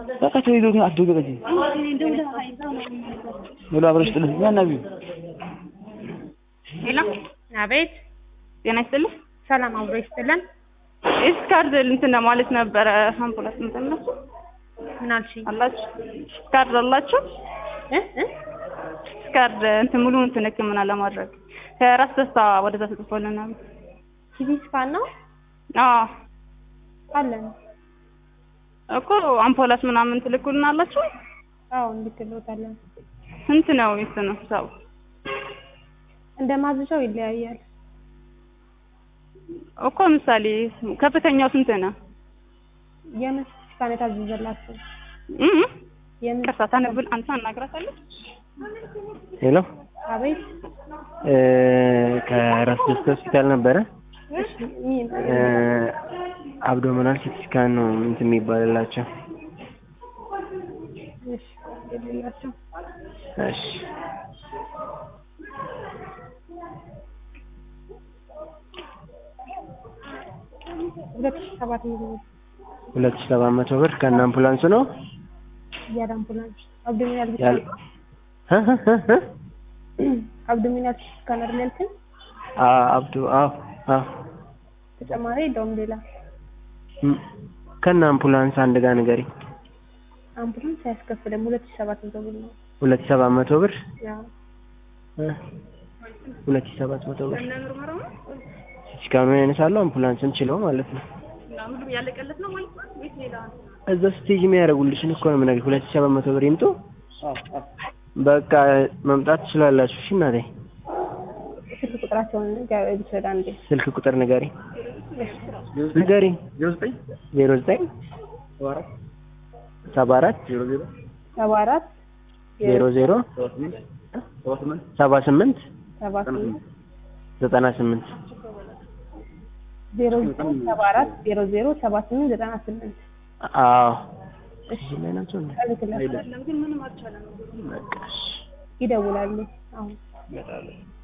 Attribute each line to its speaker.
Speaker 1: በቃ ተው ይዞ አትደውል በቃ እዚህ ሄሎ አብረሽ ጥልህ ያናቢው
Speaker 2: ሄሎ
Speaker 3: አቤት
Speaker 2: ጤና ይስጥልኝ።
Speaker 3: ሰላም አብሮ ይስጥልን።
Speaker 2: እስካርድ እንትን ማለት ነበረ አምቡላንስ እንትን ነው
Speaker 3: ምን አልሽኝ?
Speaker 2: አላችሁ ስካርድ አላችሁ?
Speaker 3: እ እ
Speaker 2: ስካርድ እንትን ሙሉ እንትን ሕክምና ለማድረግ ከራስ ደስታ ወደዛ ተጽፎልናል።
Speaker 3: ሲቲ ስካን ነው
Speaker 2: አዎ
Speaker 3: አለን።
Speaker 2: እኮ አምፖላስ ምናምን ትልኩልን አላችሁ?
Speaker 3: አዎ እንልክልዎታለን።
Speaker 2: ስንት ነው እንትኑ ሰው
Speaker 3: እንደ ማዘዣው ይለያያል።
Speaker 2: እኮ ምሳሌ ከፍተኛው ስንት ነው?
Speaker 3: የምን ሲቲ ስካን የታዘዘላችሁ?
Speaker 2: እ
Speaker 3: የምን
Speaker 2: ቅርታ ታነብል አንተ አናግራታለች።
Speaker 1: ሄሎ
Speaker 3: አቤት
Speaker 1: እ ከራስ ደስታ ሆስፒታል ነበረ
Speaker 3: እሺ ምን
Speaker 1: እ አብዶሚናል ሲቲ ስካን ነው እንትን የሚባልላቸው
Speaker 3: እሺ የሌላቸው
Speaker 1: እሺ
Speaker 3: ሁለት ሺህ ሰባት መቶ ብር
Speaker 1: ሁለት ሺህ ሰባት መቶ ብር ከነ አምቡላንሱ ነው
Speaker 3: እያለ አምቡላንስ አብዶሚናል ብቻ
Speaker 1: ያል እ እ እ እ
Speaker 3: አብዶሚናል ሲቲ ስካን አይደል ያልከኝ?
Speaker 1: አ አብዱ አዎ አዎ
Speaker 3: ተጨማሪ የለውም ሌላ
Speaker 1: ም- ከነ አምቡላንስ አንድ ጋር ንገሪ
Speaker 3: አምቡላንስ አያስከፍልም። ሁለት ሺህ ሰባት መቶ ብር ነው።
Speaker 1: ሁለት ሺህ ሰባት መቶ ብር
Speaker 3: ያው
Speaker 1: እ ሁለት ሺህ ሰባት መቶ ብር ሲቲ ያነሳሉ አምቡላንስን ችለው ማለት ነው
Speaker 2: ምንም ያለቀለት ነው ማለት ነው ወይስ ሌላ
Speaker 1: እዛ ስቴጅ የሚያደርጉልሽን እኮ ነው የምነግርሽ ሁለት ሺህ ሰባት መቶ ብር ይምጡ በቃ መምጣት ትችላላችሁ እሺ እናቴ
Speaker 3: ስልክ ቁጥራቸውን ብትወዳ እንዴ
Speaker 1: ስልክ ቁጥር ንገሪ ንገሪ ዜሮ ዘጠኝ ሰባ አራት
Speaker 3: ሰባ አራት
Speaker 1: ዜሮ ዜሮ ሰባ ስምንት
Speaker 3: ሰባ ስምንት
Speaker 1: ዘጠና ስምንት
Speaker 3: ዜሮ ዘጠኝ ሰባ አራት ዜሮ ዜሮ ሰባ ስምንት ዘጠና ስምንት
Speaker 1: አዎ ላይ ናቸው እንዴ?
Speaker 3: እልክላቸዋለሁ።
Speaker 1: በቃ እሺ
Speaker 3: ይደውላሉ አሁን